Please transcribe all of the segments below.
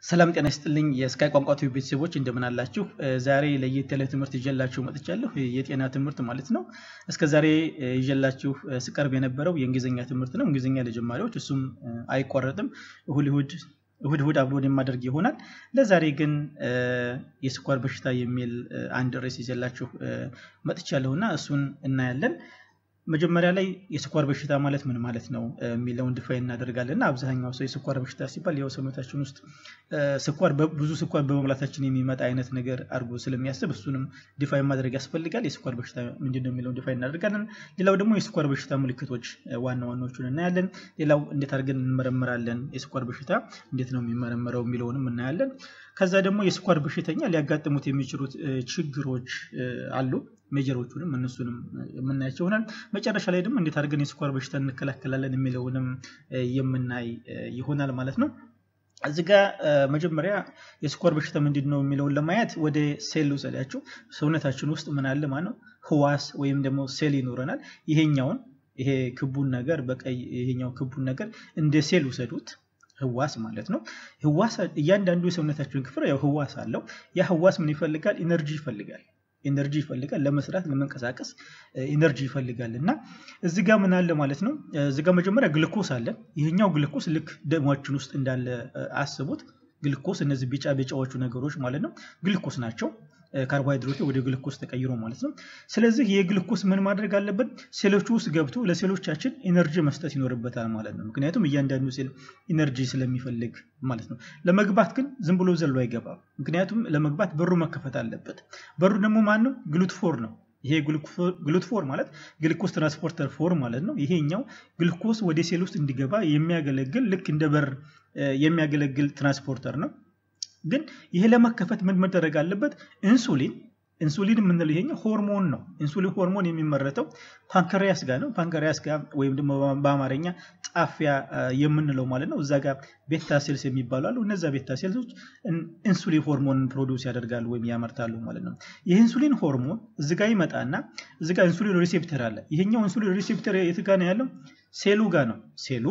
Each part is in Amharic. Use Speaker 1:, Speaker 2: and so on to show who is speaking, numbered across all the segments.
Speaker 1: ሰላም ጤና ይስጥልኝ የስካይ ቋንቋ ቲዩብ ቤተሰቦች እንደምን አላችሁ? ዛሬ ለየት ያለ ትምህርት ይዤላችሁ መጥቻለሁ። የጤና ትምህርት ማለት ነው። እስከ ዛሬ ይዤላችሁ ስቀርብ የነበረው የእንግሊዝኛ ትምህርት ነው። እንግሊዝኛ ለጀማሪዎች እሱም አይቋረጥም። እሁድ እሁድ እሁድ እሁድ አፕሎድ የማደርግ ይሆናል። ለዛሬ ግን የስኳር በሽታ የሚል አንድ ርዕስ ይዤላችሁ መጥቻለሁ እና እሱን እናያለን። መጀመሪያ ላይ የስኳር በሽታ ማለት ምን ማለት ነው የሚለውን ዲፋይን እናደርጋለን እና አብዛኛው ሰው የስኳር በሽታ ሲባል ያው ሰውነታችን ውስጥ ስኳር ብዙ ስኳር በመብላታችን የሚመጣ አይነት ነገር አድርጎ ስለሚያስብ እሱንም ዲፋይን ማድረግ ያስፈልጋል። የስኳር በሽታ ምንድን ነው የሚለውን ዲፋይን እናደርጋለን። ሌላው ደግሞ የስኳር በሽታ ምልክቶች ዋና ዋናዎቹን እናያለን። ሌላው እንዴት አድርገን እንመረምራለን፣ የስኳር በሽታ እንዴት ነው የሚመረመረው የሚለውንም እናያለን። ከዛ ደግሞ የስኳር በሽተኛ ሊያጋጥሙት የሚችሉት ችግሮች አሉ። ሜጀሮቹንም እነሱንም የምናያቸው ይሆናል። መጨረሻ ላይ ደግሞ እንዴት አድርገን የስኳር በሽታ እንከላከላለን የሚለውንም የምናይ ይሆናል ማለት ነው። እዚህ ጋ መጀመሪያ የስኳር በሽታ ምንድን ነው የሚለውን ለማየት ወደ ሴል ውሰዳችሁ። ሰውነታችን ውስጥ ምን አለ ማለት ነው? ህዋስ ወይም ደግሞ ሴል ይኖረናል። ይሄኛውን ይሄ ክቡን ነገር በቀይ ይሄኛው ክቡን ነገር እንደ ሴል ውሰዱት። ህዋስ ማለት ነው። ህዋስ እያንዳንዱ የሰውነታችን ክፍል ያው ህዋስ አለው። ያ ህዋስ ምን ይፈልጋል? ኢነርጂ ይፈልጋል። ኢነርጂ ይፈልጋል ለመስራት ለመንቀሳቀስ ኢነርጂ ይፈልጋል። እና እዚህ ጋር ምን አለ ማለት ነው። እዚህ ጋር መጀመሪያ ግልኮስ አለ። ይሄኛው ግልኮስ ልክ ደማችን ውስጥ እንዳለ አስቡት። ግልኮስ እነዚህ ቢጫ ቢጫዎቹ ነገሮች ማለት ነው ግልኮስ ናቸው። ካርቦሃይድሬቱ ወደ ግልኮስ ተቀይሮ ማለት ነው። ስለዚህ የግልኮስ ምን ማድረግ አለበት? ሴሎቹ ውስጥ ገብቶ ለሴሎቻችን ኢነርጂ መስጠት ይኖርበታል ማለት ነው። ምክንያቱም እያንዳንዱ ሴል ኢነርጂ ስለሚፈልግ ማለት ነው። ለመግባት ግን ዝም ብሎ ዘሎ አይገባም። ምክንያቱም ለመግባት በሩ መከፈት አለበት። በሩ ደግሞ ማን ነው? ግሉትፎር ነው። ይሄ ግሉትፎር ማለት ግልኮስ ትራንስፖርተር ፎር ማለት ነው። ይሄኛው ግልኮስ ወደ ሴል ውስጥ እንዲገባ የሚያገለግል ልክ እንደ በር የሚያገለግል ትራንስፖርተር ነው። ግን ይሄ ለመከፈት ምን መደረግ አለበት? ኢንሱሊን ኢንሱሊን የምንለው ይሄኛው ሆርሞን ነው። ኢንሱሊን ሆርሞን የሚመረተው ፓንክሪያስ ጋር ነው። ፓንክሪያስ ጋር ወይም ደግሞ በአማርኛ ጣፊያ የምንለው ማለት ነው። እዛ ጋር ቤታ ሴልስ የሚባሉ አሉ። እነዛ ቤታ ሴልሶች ኢንሱሊን ሆርሞንን ፕሮዲውስ ያደርጋሉ ወይም ያመርታሉ ማለት ነው። ይህ ኢንሱሊን ሆርሞን እዚ ጋር ይመጣና እዚ ጋር ኢንሱሊን ሪሴፕተር አለ። ይሄኛው ኢንሱሊን ሪሴፕተር የት ጋር ነው ያለው? ሴሉ ጋር ነው። ሴሉ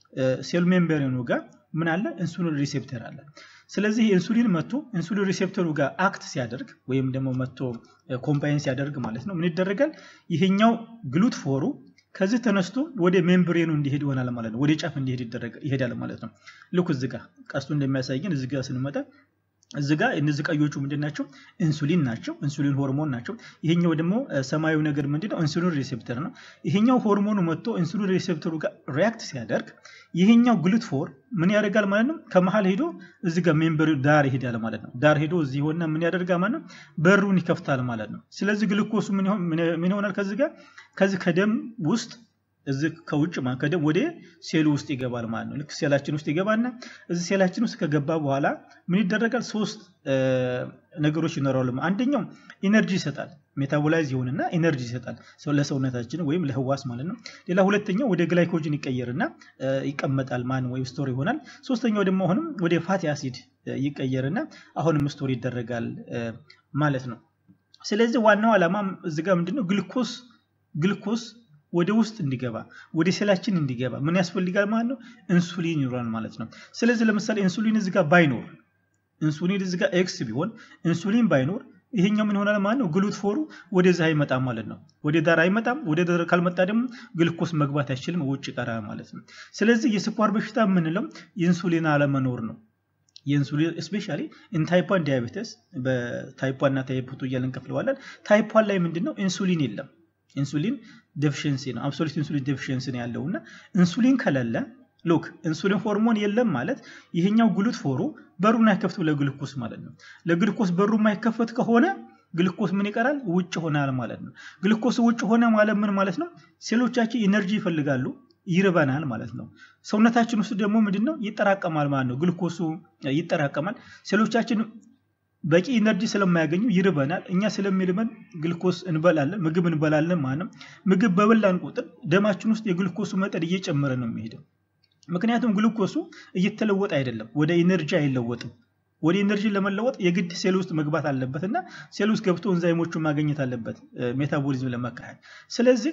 Speaker 1: ሴል ሜምብሬኑ ጋር ምን አለ? ኢንሱሊን ሪሴፕተር አለ። ስለዚህ ኢንሱሊን መጥቶ ኢንሱሊን ሪሴፕተሩ ጋር አክት ሲያደርግ ወይም ደግሞ መጥቶ ኮምባይን ሲያደርግ ማለት ነው ምን ይደረጋል? ይሄኛው ግሉት ፎሩ ከዚህ ተነስቶ ወደ ሜምብሬኑ እንዲሄድ ይሆናል ማለት ነው። ወደ ጫፍ እንዲሄድ ይሄዳል ማለት ነው። ልክ እዚህ ጋር ቀስቱ እንደሚያሳየን እዚህ ጋር ስንመጣ እዚህ ጋር እነዚህ ቀዮቹ ምንድን ናቸው? ኢንሱሊን ናቸው። ኢንሱሊን ሆርሞን ናቸው። ይሄኛው ደግሞ ሰማያዊ ነገር ምንድነው? ኢንሱሊን ሪሴፕተር ነው። ይሄኛው ሆርሞኑ መጥቶ ኢንሱሊን ሪሴፕተሩ ጋር ሪያክት ሲያደርግ ይሄኛው ግሉት ፎር ምን ያደርጋል ማለት ነው? ከመሀል ሄዶ እዚህ ጋር ሜምበር ዳር ይሄዳል ማለት ነው። ዳር ሄዶ እዚህ ሆና ምን ያደርጋል ማለት ነው? በሩን ይከፍታል ማለት ነው። ስለዚህ ግልኮሱ ምን ይሆናል? ከዚህ ጋር ከዚህ ከደም ውስጥ እዚህ ከውጭ ከደም ወደ ሴሉ ውስጥ ይገባል ማለት ነው። ልክ ሴላችን ውስጥ ይገባና እዚህ ሴላችን ውስጥ ከገባ በኋላ ምን ይደረጋል? ሶስት ነገሮች ይኖራሉ። አንደኛው ኢነርጂ ይሰጣል። ሜታቦላይዝ ይሆንና ኢነርጂ ይሰጣል ለሰውነታችን ወይም ለህዋስ ማለት ነው። ሌላ ሁለተኛው ወደ ግላይኮጅን ይቀየርና ይቀመጣል ማን ወይም ስቶር ይሆናል። ሶስተኛው ደግሞ አሁንም ወደ ፋቲ አሲድ ይቀየርና አሁንም ስቶር ይደረጋል ማለት ነው። ስለዚህ ዋናው ዓላማ እዚህ ጋር ምንድነው ግልኮስ ግልኮስ ወደ ውስጥ እንዲገባ ወደ ሴላችን እንዲገባ ምን ያስፈልጋል ማለት ነው? ኢንሱሊን ይኖራል ማለት ነው። ስለዚህ ለምሳሌ ኢንሱሊን እዚህ ጋር ባይኖር ኢንሱሊን እዚህ ጋር ኤክስ ቢሆን ኢንሱሊን ባይኖር ይሄኛው ምን ይሆናል ማለት ነው? ግሉት ፎሩ ወደዚህ አይመጣም ማለት ነው። ወደ ዳር አይመጣም። ወደ ዳር ካልመጣ ደግሞ ግልኮስ መግባት አይችልም፣ ውጭ ይቀራል ማለት ነው። ስለዚህ የስኳር በሽታ የምንለው የኢንሱሊን አለመኖር ነው። የኢንሱሊን ስፔሻሊ ኢን ታይፕ ዋን ዲያቤተስ በታይፕ ዋን እና ታይፕ ቱ እያልን እንከፍለዋለን። ታይፕ ዋን ላይ ምንድነው ኢንሱሊን የለም። ኢንሱሊን ዴፊሽንሲ ነው። አብሶሉት ኢንሱሊን ዴፊሽንሲ ነው ያለው እና ኢንሱሊን ከሌለ ሉክ ኢንሱሊን ሆርሞን የለም ማለት ይሄኛው ግሉት ፎሩ በሩን አይከፍትም ለግልኮስ ማለት ነው። ለግልኮስ በሩ የማይከፈት ከሆነ ግልኮስ ምን ይቀራል? ውጭ ሆናል ማለት ነው። ግልኮስ ውጭ ሆነ ማለት ምን ማለት ነው? ሴሎቻችን ኢነርጂ ይፈልጋሉ፣ ይርበናል ማለት ነው። ሰውነታችን ውስጥ ደግሞ ምንድነው ይጠራቀማል ማለት ነው። ግልኮሱ ይጠራቀማል። ሴሎቻችን በቂ ኢነርጂ ስለማያገኙ ይርበናል። እኛ ስለሚርበን ግልኮስ እንበላለን፣ ምግብ እንበላለን ማለት ነው። ምግብ በበላን ቁጥር ደማችን ውስጥ የግልኮሱ መጠን እየጨመረ ነው የሚሄደው። ምክንያቱም ግልኮሱ እየተለወጠ አይደለም፣ ወደ ኢነርጂ አይለወጥም። ወደ ኢነርጂ ለመለወጥ የግድ ሴል ውስጥ መግባት አለበት እና ሴል ውስጥ ገብቶ እንዛይሞቹን ማግኘት አለበት ሜታቦሊዝም ለመካሄድ። ስለዚህ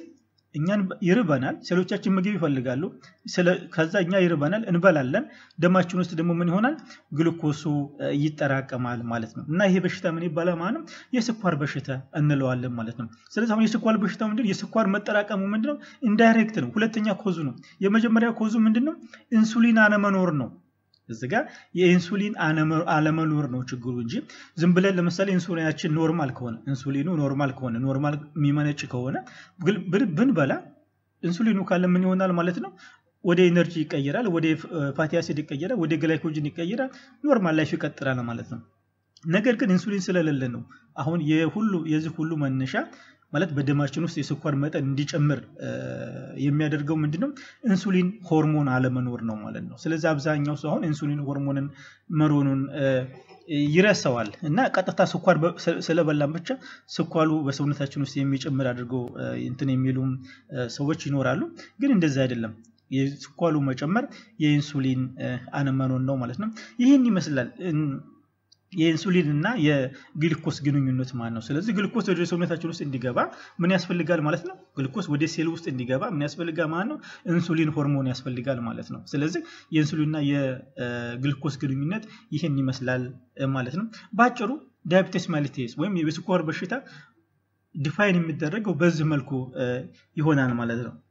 Speaker 1: እኛን ይርበናል። ሴሎቻችን ምግብ ይፈልጋሉ። ከዛ እኛ ይርበናል፣ እንበላለን። ደማችን ውስጥ ደግሞ ምን ይሆናል? ግሉኮሱ ይጠራቀማል ማለት ነው። እና ይሄ በሽታ ምን ይባላል ማለት ነው? የስኳር በሽታ እንለዋለን ማለት ነው። ስለዚህ አሁን የስኳር በሽታ ምንድን የስኳር መጠራቀሙ ምንድን ነው? ኢንዳይሬክት ነው። ሁለተኛ ኮዙ ነው። የመጀመሪያ ኮዙ ምንድን ነው? ኢንሱሊን አለመኖር ነው። እዚ ጋ የኢንሱሊን አለመኖር ነው ችግሩ እንጂ ዝም ብለን ለምሳሌ ኢንሱሊናችን ኖርማል ከሆነ ኢንሱሊኑ ኖርማል ከሆነ ኖርማል የሚመነጭ ከሆነ ብንበላ ኢንሱሊኑ ካለ ምን ይሆናል ማለት ነው ወደ ኤነርጂ ይቀየራል፣ ወደ ፋቲ አሲድ ይቀየራል፣ ወደ ግላይኮጅን ይቀየራል፣ ኖርማል ላይፍ ይቀጥላል ማለት ነው። ነገር ግን ኢንሱሊን ስለሌለ ነው አሁን የሁሉ የዚህ ሁሉ መነሻ ማለት በደማችን ውስጥ የስኳር መጠን እንዲጨምር የሚያደርገው ምንድነው? ኢንሱሊን ሆርሞን አለመኖር ነው ማለት ነው። ስለዚህ አብዛኛው ሰው አሁን ኢንሱሊን ሆርሞንን መኖሩን ይረሳዋል እና ቀጥታ ስኳር ስለበላን ብቻ ስኳሩ በሰውነታችን ውስጥ የሚጨምር አድርገው እንትን የሚሉም ሰዎች ይኖራሉ። ግን እንደዚህ አይደለም። የስኳሩ መጨመር የኢንሱሊን አለመኖር ነው ማለት ነው። ይህን ይመስላል የኢንሱሊን እና የግልኮስ ግንኙነት ማለት ነው። ስለዚህ ግልኮስ ወደ ሰውነታችን ውስጥ እንዲገባ ምን ያስፈልጋል ማለት ነው? ግልኮስ ወደ ሴል ውስጥ እንዲገባ ምን ያስፈልጋል ማለት ነው? ኢንሱሊን ሆርሞን ያስፈልጋል ማለት ነው። ስለዚህ የኢንሱሊንና የግልኮስ ግንኙነት ይህን ይመስላል ማለት ነው። በአጭሩ ዳያቤቴስ ማሊቴስ ወይም የስኳር በሽታ ዲፋይን የሚደረገው በዚህ መልኩ ይሆናል ማለት ነው።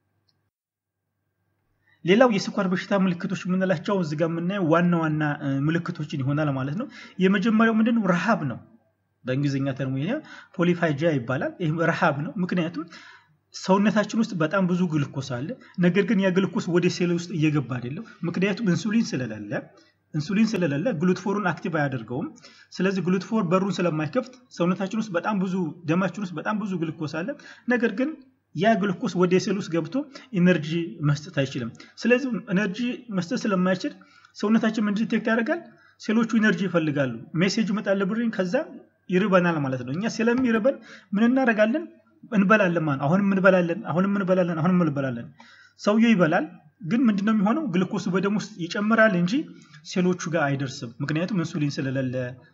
Speaker 1: ሌላው የስኳር በሽታ ምልክቶች የምንላቸው እዚህ ጋር የምናየው ዋና ዋና ምልክቶችን ይሆናል ማለት ነው። የመጀመሪያው ምንድነው? ረሃብ ነው። በእንግሊዝኛ ተርሞ ፖሊፋጂያ ይባላል። ይህም ረሃብ ነው። ምክንያቱም ሰውነታችን ውስጥ በጣም ብዙ ግልኮስ አለ። ነገር ግን ያ ግልኮስ ወደ ሴል ውስጥ እየገባ አይደለም። ምክንያቱም ኢንሱሊን ስለሌለ ኢንሱሊን ስለሌለ ግሉትፎሩን አክቲቭ አያደርገውም። ስለዚህ ግሉትፎር በሩን ስለማይከፍት ሰውነታችን ውስጥ በጣም ብዙ ደማችን ውስጥ በጣም ብዙ ግልኮስ አለ። ነገር ግን ያ ግሉኮስ ወደ ሴል ውስጥ ገብቶ ኢነርጂ መስጠት አይችልም። ስለዚህ ኢነርጂ መስጠት ስለማይችል ሰውነታችን ምን ዲቴክት ያደርጋል? ሴሎቹ ኢነርጂ ይፈልጋሉ። ሜሴጅ ይመጣል ብሪን፣ ከዛ ይርበናል ማለት ነው። እኛ ስለሚርበን ምን እናደርጋለን? እንበላለን ማለት አሁንም እንበላለን፣ አሁንም እንበላለን፣ አሁንም እንበላለን። ሰውየው ይበላል፣ ግን ምንድነው የሚሆነው? ግልኮሱ በደም ውስጥ ይጨምራል እንጂ ሴሎቹ ጋር አይደርስም። ምክንያቱም ኢንሱሊን ስለሌለ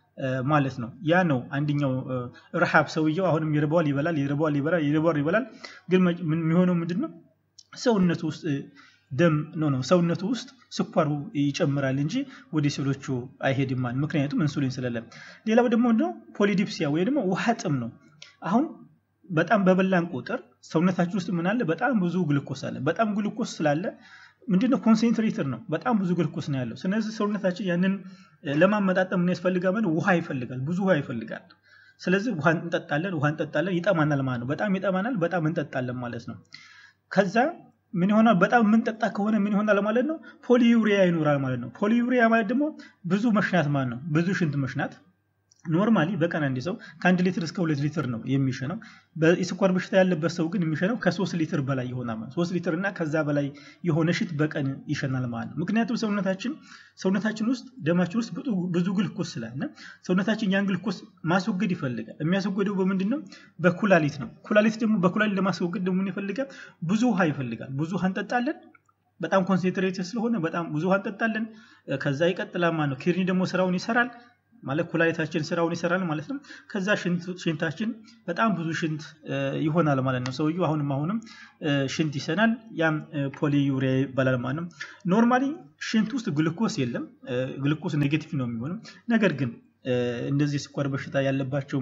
Speaker 1: ማለት ነው። ያ ነው አንደኛው ረሃብ። ሰውየው አሁንም ይርበዋል፣ ይበላል፣ ይርበዋል፣ ይበላል፣ ይርበዋል፣ ይበላል። ግን የሚሆነው ምንድን ነው? ሰውነቱ ውስጥ ደም ነው ነው ሰውነቱ ውስጥ ስኳሩ ይጨምራል እንጂ ወደ ሴሎቹ አይሄድም ማለት ምክንያቱም ኢንሱሊን ስለሌለ። ሌላው ደግሞ ምንድነው? ፖሊዲፕሲያ ወይ ደግሞ ውሃ ጥም ነው። አሁን በጣም በበላን ቁጥር ሰውነታችን ውስጥ ምን አለ? በጣም ብዙ ግልኮስ አለ። በጣም ግልኮስ ስላለ ምንድነው ኮንሴንትሬተር ነው። በጣም ብዙ ግልኮስ ነው ያለው። ስለዚህ ሰውነታችን ያንን ለማመጣጠም ምን ያስፈልጋል? ውሃ ይፈልጋል። ብዙ ውሃ ይፈልጋል። ስለዚህ ውሃ እንጠጣለን፣ ውሃ እንጠጣለን። ይጠማናል ማለት ነው። በጣም ይጠማናል፣ በጣም እንጠጣለን ማለት ነው። ከዛ ምን ይሆናል? በጣም የምንጠጣ ከሆነ ምን ይሆናል ማለት ነው? ፖሊዩሪያ ይኖራል ማለት ነው። ፖሊዩሪያ ማለት ደግሞ ብዙ መሽናት ማለት ነው። ብዙ ሽንት መሽናት ኖርማሊ በቀን አንድ ሰው ከአንድ ሊትር እስከ ሁለት ሊትር ነው የሚሸነው። የስኳር በሽታ ያለበት ሰው ግን የሚሸነው ከሶስት ሊትር በላይ ይሆናል ማለት ሶስት ሊትር እና ከዛ በላይ የሆነ ሽት በቀን ይሸናል ማለት ነው። ምክንያቱም ሰውነታችን ሰውነታችን ውስጥ ደማችን ውስጥ ብዙ ግልኮስ ስላለ ሰውነታችን ያን ግልኮስ ማስወገድ ይፈልጋል። የሚያስወገደው በምንድን ነው? በኩላሊት ነው። ኩላሊት ደግሞ በኩላሊት ለማስወገድ ደግሞ ምን ይፈልጋል? ብዙ ውሃ ይፈልጋል። ብዙ ውሃ እንጠጣለን። በጣም ኮንሴንትሬትድ ስለሆነ በጣም ብዙ ውሃ እንጠጣለን። ከዛ ይቀጥላል ማለት ነው። ኪድኒ ደግሞ ስራውን ይሰራል ማለት ኩላሊታችን ስራውን ይሰራል ማለት ነው። ከዛ ሽንታችን በጣም ብዙ ሽንት ይሆናል ማለት ነው። ሰውየው አሁንም አሁንም ሽንት ይሰናል። ያም ፖሊዩሪያ ይባላል ማለት ነው። ኖርማሊ ሽንት ውስጥ ግልኮስ የለም። ግልኮስ ኔጌቲቭ ነው የሚሆነው። ነገር ግን እንደዚህ ስኳር በሽታ ያለባቸው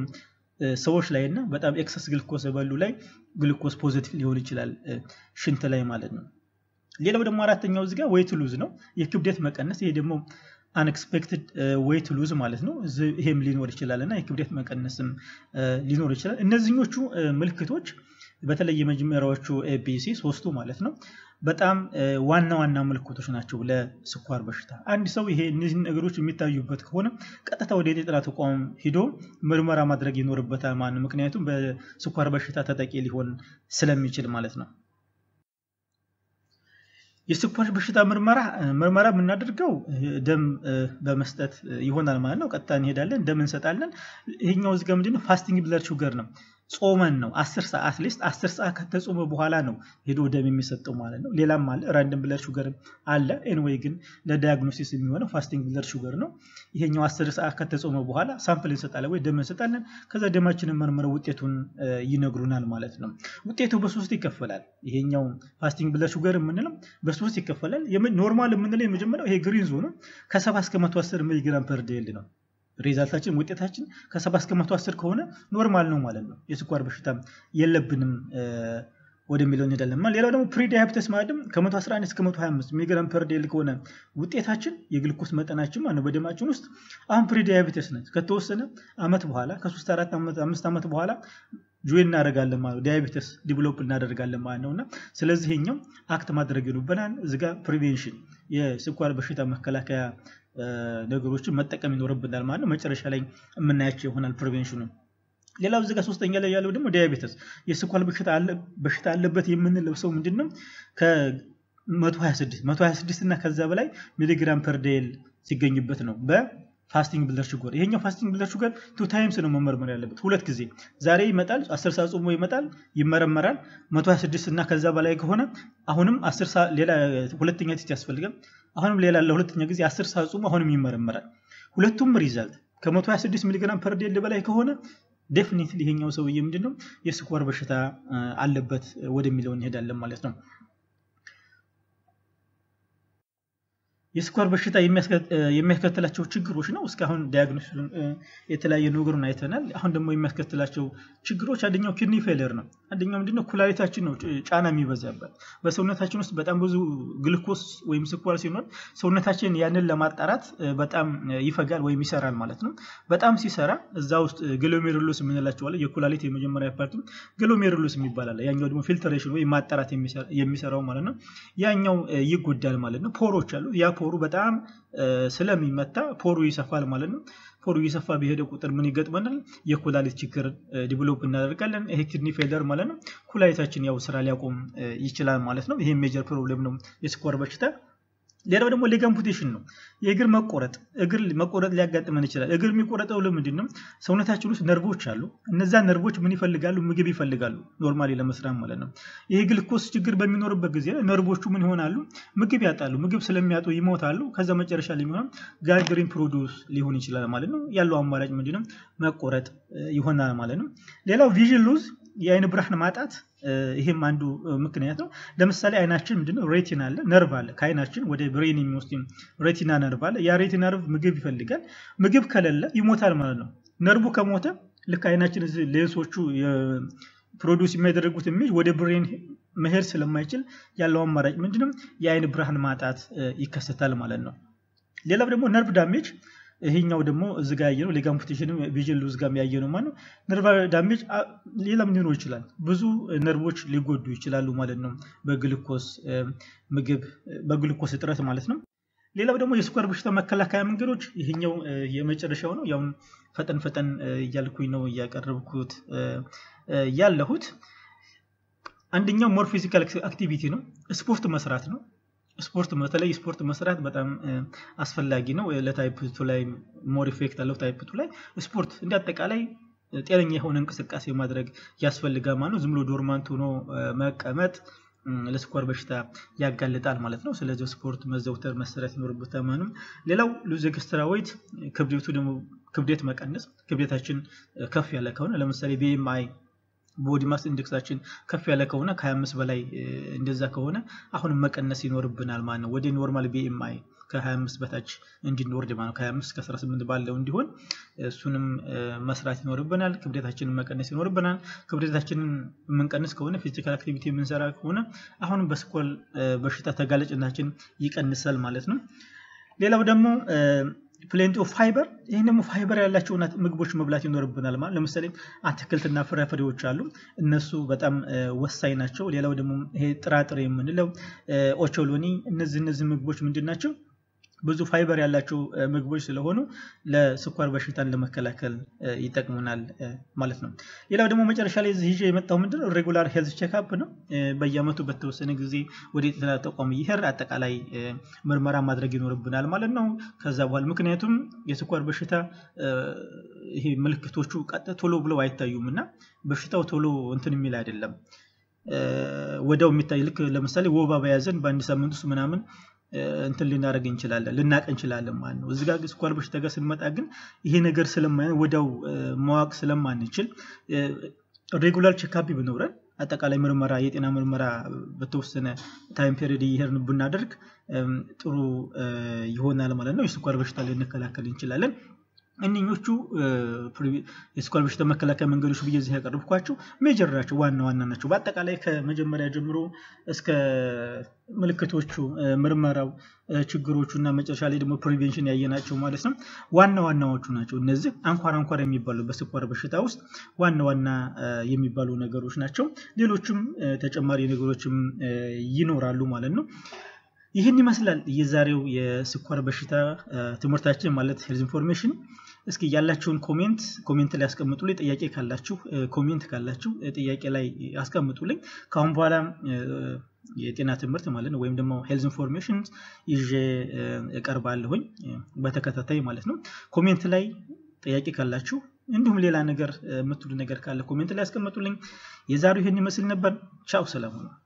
Speaker 1: ሰዎች ላይ እና በጣም ኤክሰስ ግልኮስ በሉ ላይ ግልኮስ ፖዚቲቭ ሊሆን ይችላል ሽንት ላይ ማለት ነው። ሌላው ደግሞ አራተኛው እዚጋ ዌይት ሉዝ ነው፣ የክብደት መቀነስ። ይሄ ደግሞ አንኤክስፔክትድ ዌይት ሉዝ ማለት ነው። ይሄም ሊኖር ይችላል እና የክብደት መቀነስም ሊኖር ይችላል። እነዚህኞቹ ምልክቶች በተለይ የመጀመሪያዎቹ ኤቢሲ ሶስቱ ማለት ነው በጣም ዋና ዋና ምልክቶች ናቸው ለስኳር በሽታ። አንድ ሰው ይሄ እነዚህ ነገሮች የሚታዩበት ከሆነ ቀጥታ ወደ የጤና ተቋም ሂዶ ምርመራ ማድረግ ይኖርበታል ማለት ነው። ምክንያቱም በስኳር በሽታ ተጠቂ ሊሆን ስለሚችል ማለት ነው። የስኳር በሽታ ምርመራ ምርመራ የምናደርገው ደም በመስጠት ይሆናል ማለት ነው። ቀጥታ እንሄዳለን፣ ደም እንሰጣለን። ይሄኛው እዚጋ ምንድነው ፋስቲንግ ብለድ ሹገር ነው። ጾመን ነው አስር ሰዓት ሊስት አስር ሰዓት ከተጾመ በኋላ ነው ሄዶ ደም የሚሰጠው ማለት ነው። ሌላም አለ ራንደም ብለድ ሹገር አለ። ኤንዌይ ግን ለዳያግኖሲስ የሚሆነው ፋስቲንግ ብለድ ሹገር ነው። ይሄኛው አስር ሰዓት ከተጾመ በኋላ ሳምፕል እንሰጣለን ወይ ደም እንሰጣለን። ከዛ ደማችንን መርምረው ውጤቱን ይነግሩናል ማለት ነው። ውጤቱ በሶስት ይከፈላል። ይሄኛው ፋስቲንግ ብለድ ሹገር የምንለው በሶስት ይከፈላል። ኖርማል የምንለው የመጀመሪያው ይሄ ግሪን ዞኑ ከሰባ እስከ መቶ አስር ሚሊግራም ፐር ዴይል ነው። ሪዛልታችን ውጤታችን ከሰባ እስከ መቶ አስር ከሆነ ኖርማል ነው ማለት ነው። የስኳር በሽታ የለብንም ወደሚለው እንሄዳለን። ሌላው ደግሞ ፕሪዳያብተስ ማለት ከመቶ 11 እስከ 125 ሚሊግራም ፐር ዴይል ከሆነ ውጤታችን የግልኮስ መጠናችን ማለት በደማችን ውስጥ አሁን ፕሪዳያብተስ ነት ከተወሰነ አመት በኋላ ከሶስት አራት አምስት ዓመት በኋላ ጆይን እናደርጋለን ማለት ነው። ዲያቤተስ ዲቨሎፕ እናደርጋለን ማለት ነው እና ስለዚህ ይሄኛው አክት ማድረግ ይኖርብናል። እዚጋ ፕሪቬንሽን የስኳር በሽታ መከላከያ ነገሮችን መጠቀም ይኖርብናል ማለት ነው። መጨረሻ ላይ የምናያቸው ይሆናል ፕሪቬንሽኑ። ሌላው እዚጋ ሶስተኛ ላይ ያለው ደግሞ ዲያቤተስ የስኳር በሽታ አለበት የምንለው ሰው ምንድን ነው ከ126 126 እና ከዛ በላይ ሚሊግራም ፐር ዴይል ሲገኝበት ነው በ ፋስቲንግ ብለድ ሹገር ይሄኛው ፋስቲንግ ብለድ ሹገር ቱ ታይምስ ነው መመርመር ያለበት፣ ሁለት ጊዜ። ዛሬ ይመጣል፣ 10 ሰዓት ጾሞ ይመጣል፣ ይመረመራል። 126 እና ከዛ በላይ ከሆነ አሁንም 10 ሰዓት ሌላ ሁለተኛ ቴስት ያስፈልጋል። አሁንም ሌላ ለሁለተኛ ጊዜ 10 ሰዓት ጾሞ አሁንም ይመረመራል። ሁለቱም ሪዛልት ከ126 ሚሊግራም ፐር ዴይል በላይ ከሆነ ዴፊኒትሊ ይሄኛው ሰውዬ ምንድነው የስኳር በሽታ አለበት ወደሚለው እንሄዳለን ማለት ነው። የስኳር በሽታ የሚያስከትላቸው ችግሮች ነው። እስካሁን ዲያግኖሲሱን የተለያየ ነገሩን አይተናል። አሁን ደግሞ የሚያስከትላቸው ችግሮች አንደኛው ኪድኒ ፌለር ነው። አንደኛው ምንድነው ኩላሊታችን ነው ጫና የሚበዛበት። በሰውነታችን ውስጥ በጣም ብዙ ግልኮስ ወይም ስኳር ሲኖር ሰውነታችን ያንን ለማጣራት በጣም ይፈጋል ወይም ይሰራል ማለት ነው። በጣም ሲሰራ እዛ ውስጥ ግሎሜሩሎስ የምንላቸዋለ የኩላሊት የመጀመሪያ ፓርቲ ግሎሜሩሎስ የሚባላለ ያኛው ደግሞ ፊልተሬሽን ወይም ማጣራት የሚሰራው ማለት ነው። ያኛው ይጎዳል ማለት ነው። ፖሮች አሉ ያ ፖሩ በጣም ስለሚመታ ፖሩ ይሰፋል ማለት ነው። ፖሩ እየሰፋ በሄደ ቁጥር ምን ይገጥመናል? የኩላሊት ችግር ዲቨሎፕ እናደርጋለን። ይሄ ኪድኒ ፌለር ማለት ነው። ኩላሊታችን ያው ስራ ሊያቆም ይችላል ማለት ነው። ይሄ ሜጀር ፕሮብሌም ነው የስኳር በሽታ። ሌላው ደግሞ ሌግ አምፑቴሽን ነው። የእግር መቆረጥ እግር መቆረጥ ሊያጋጥመን ይችላል። እግር የሚቆረጠው ለምንድን ነው? ሰውነታችን ውስጥ ነርቮች አሉ። እነዛ ነርቮች ምን ይፈልጋሉ? ምግብ ይፈልጋሉ፣ ኖርማሊ ለመስራት ማለት ነው። ይሄ ግልኮስ ችግር በሚኖርበት ጊዜ ነርቮቹ ምን ይሆናሉ? ምግብ ያጣሉ። ምግብ ስለሚያጡ ይሞታሉ። ከዛ መጨረሻ ላይ የሚሆነው ጋንግሪን ፕሮዲውስ ሊሆን ይችላል ማለት ነው። ያለው አማራጭ ምንድነው? መቆረጥ ይሆናል ማለት ነው። ሌላው ቪዥን ሉዝ የአይን ብርሃን ማጣት ይሄም አንዱ ምክንያት ነው። ለምሳሌ አይናችን ምንድነው ሬቲና አለ ነርቭ አለ ከአይናችን ወደ ብሬን የሚወስድ ሬቲና ነርቭ አለ። ያ ሬቲና ነርቭ ምግብ ይፈልጋል። ምግብ ከሌለ ይሞታል ማለት ነው። ነርቡ ከሞተ ልክ አይናችን ሌንሶቹ ፕሮዲውስ የሚያደርጉት ኢሜጅ ወደ ብሬን መሄድ ስለማይችል ያለው አማራጭ ምንድነው? የአይን ብርሃን ማጣት ይከሰታል ማለት ነው። ሌላው ደግሞ ነርቭ ዳሜጅ ይሄኛው ደግሞ እዚ ጋ ያየነው ሌግ አምፑቴሽን ቪዥን ሉዝ ጋር ያየነው ማለት ነው። ነርቭ ዳሜጅ ሌላም ሊኖር ይችላል። ብዙ ነርቮች ሊጎዱ ይችላሉ ማለት ነው። በግልኮስ ምግብ በግልኮስ እጥረት ማለት ነው። ሌላው ደግሞ የስኳር በሽታ መከላከያ መንገዶች ይሄኛው የመጨረሻው ነው። ያው ፈጠን ፈጠን እያልኩኝ ነው እያቀረብኩት ያለሁት። አንደኛው ሞር ፊዚካል አክቲቪቲ ነው። ስፖርት መስራት ነው። ስፖርት በተለይ ስፖርት መስራት በጣም አስፈላጊ ነው። ለታይፕ ቱ ላይ ሞር ኢፌክት አለው። ታይፕ ቱ ላይ ስፖርት እንደ አጠቃላይ ጤነኛ የሆነ እንቅስቃሴ ማድረግ ያስፈልጋል ማለት ነው። ዝም ብሎ ዶርማንት ሆኖ መቀመጥ ለስኳር በሽታ ያጋልጣል ማለት ነው። ስለዚህ ስፖርት መዘውተር መሰራት ይኖርበታል ማለት ነው። ሌላው ሉዝ ኤክስትራ ዌይት ክብደቱ ደግሞ ክብደት መቀነስ ክብደታችን ከፍ ያለ ከሆነ ለምሳሌ ቢኤምአይ ቦዲ ማስ ኢንዴክሳችን ከፍ ያለ ከሆነ ከ25 በላይ እንደዛ ከሆነ አሁንም መቀነስ ይኖርብናል ማለት ነው። ወደ ኖርማል ቢኤምአይ ከ25 በታች እንድንወርድ ማለት ነው። ከ25 እስከ 18 ባለው እንዲሆን እሱንም መስራት ይኖርብናል። ክብደታችንን መቀነስ ይኖርብናል። ክብደታችንን የምንቀንስ ከሆነ ፊዚካል አክቲቪቲ የምንሰራ ከሆነ አሁንም በስኳር በሽታ ተጋላጭነታችን ይቀንሳል ማለት ነው። ሌላው ደግሞ ፕሌንቲ ኦፍ ፋይበር ይህን ደግሞ ፋይበር ያላቸው ምግቦች መብላት ይኖርብናል ማለት ለምሳሌ አትክልትና ፍራፍሬዎች አሉ እነሱ በጣም ወሳኝ ናቸው ሌላው ደግሞ ይሄ ጥራጥሬ የምንለው ኦቾሎኒ እነዚህ እነዚህ ምግቦች ምንድን ናቸው ብዙ ፋይበር ያላቸው ምግቦች ስለሆኑ ለስኳር በሽታን ለመከላከል ይጠቅሙናል ማለት ነው። ሌላው ደግሞ መጨረሻ ላይ ይዤ የመጣው ምንድነው ሬጉላር ሄልዝ ቼክአፕ ነው። በየአመቱ በተወሰነ ጊዜ ወደ ጤና ተቋም እየሄድን አጠቃላይ ምርመራ ማድረግ ይኖርብናል ማለት ነው። ከዛ በኋላ ምክንያቱም የስኳር በሽታ ይሄ ምልክቶቹ ቀጥ ቶሎ ብለው አይታዩም እና በሽታው ቶሎ እንትን የሚል አይደለም። ወዲያው የሚታይ ልክ ለምሳሌ ወባ በያዘን በአንድ ሳምንት ውስጥ ምናምን እንትን ልናደርግ እንችላለን ልናቅ እንችላለን ማለት ነው። እዚህ ጋር ስኳር በሽታ ጋር ስንመጣ ግን ይሄ ነገር ስለማይ ወዲያው ማወቅ ስለማንችል ሬጉላር ቼካፕ ቢኖረን አጠቃላይ ምርመራ የጤና ምርመራ በተወሰነ ታይም ፔሪድ እየሄድን ብናደርግ ጥሩ ይሆናል ማለት ነው። የስኳር በሽታ ልንከላከል እንችላለን። እነኞቹ የስኳር በሽታ መከላከያ መንገዶች ብዬ እዚህ ያቀረብኳቸው ሜጀር ናቸው፣ ዋና ዋና ናቸው። በአጠቃላይ ከመጀመሪያ ጀምሮ እስከ ምልክቶቹ፣ ምርመራው፣ ችግሮቹ እና መጨረሻ ላይ ደግሞ ፕሪቬንሽን ያየናቸው ማለት ነው ዋና ዋናዎቹ ናቸው። እነዚህ አንኳር አንኳር የሚባሉ በስኳር በሽታ ውስጥ ዋና ዋና የሚባሉ ነገሮች ናቸው። ሌሎችም ተጨማሪ ነገሮችም ይኖራሉ ማለት ነው። ይህን ይመስላል የዛሬው የስኳር በሽታ ትምህርታችን ማለት ሄልዝ ኢንፎርሜሽን። እስኪ ያላችሁን ኮሜንት ኮሜንት ላይ አስቀምጡልኝ። ጥያቄ ካላችሁ ኮሜንት ካላችሁ ጥያቄ ላይ አስቀምጡልኝ። ከአሁን በኋላ የጤና ትምህርት ማለት ነው ወይም ደግሞ ሄልዝ ኢንፎርሜሽን ይዤ እቀርባለሁኝ በተከታታይ ማለት ነው። ኮሜንት ላይ ጥያቄ ካላችሁ እንዲሁም ሌላ ነገር የምትሉ ነገር ካለ ኮሜንት ላይ አስቀምጡልኝ። የዛሬው ይህን ይመስል ነበር። ቻው፣ ሰላም ነው።